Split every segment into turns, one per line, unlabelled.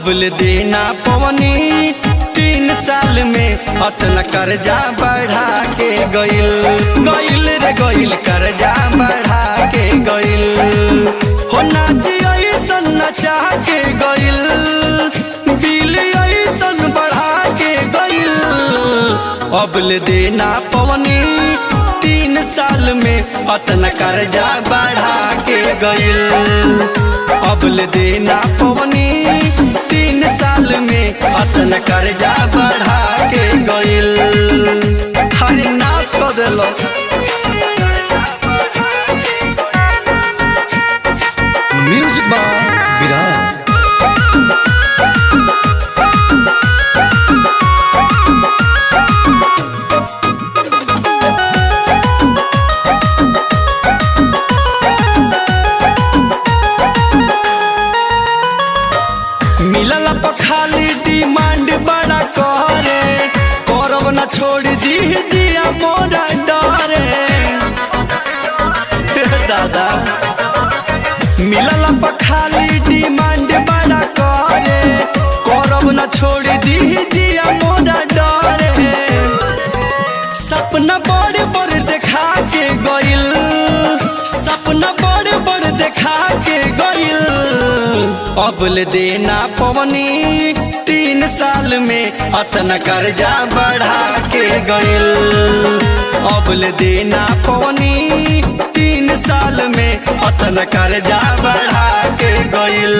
अबल देना पवनी तीन साल में अतना कर्जा बढ़ा के गइल गइल रे गइल कर्जा बढ़ा के गइल हो नाची ऐसन नचा के गइल बिल ऐसन बढ़ा के गइल अबल देना पवनी तीन साल में अतना कर्जा बढ़ा के गइल अबल देना पवनी तीन साल में अतना कर्जा बढ़ा के गइल हरे नाश कर देलस
म्यूजिक बाय विराज
मिलल पखाली डिमांड बड़ा करे करब न छोड़ दी जिया मोरा डरे दादा मिलल पखाली डिमांड बड़ा करे करब न छोड़ दी जिया मोरा डरे सपना बड़े बड़े देखा के गइल सपना बड़े बड़े देखा के गइल अबल देना पवनी तीन साल में अतना कर्जा बढ़ा के गइल अबल देना पवनी तीन साल में अतना कर्जा बढ़ा के गइल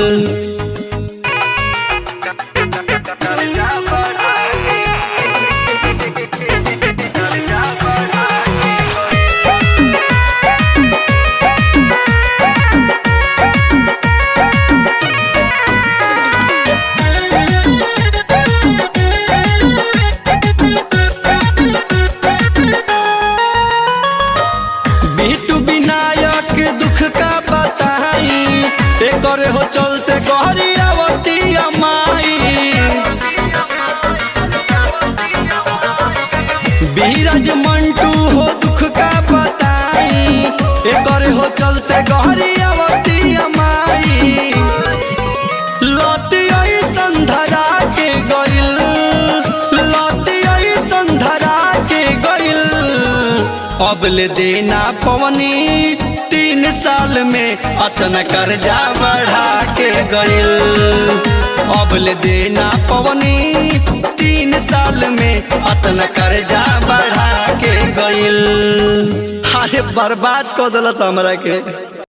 बिटू विनायक दुख का बताई एकर हो चलते गहरी आवती माई बीरज मंटू हो दुख का बताई एकर हो चलते गहरी आवती माई लौटी ऐसन धरा के गइल लौटी ऐसन धरा के गइल अबल देना पवनी तीन साल में अतना कर्जा बढ़ा के गइल अबल देना पवनी तीन साल में अतना कर्जा बढ़ा के गइल अरे बर्बाद कर दिलस हमरा के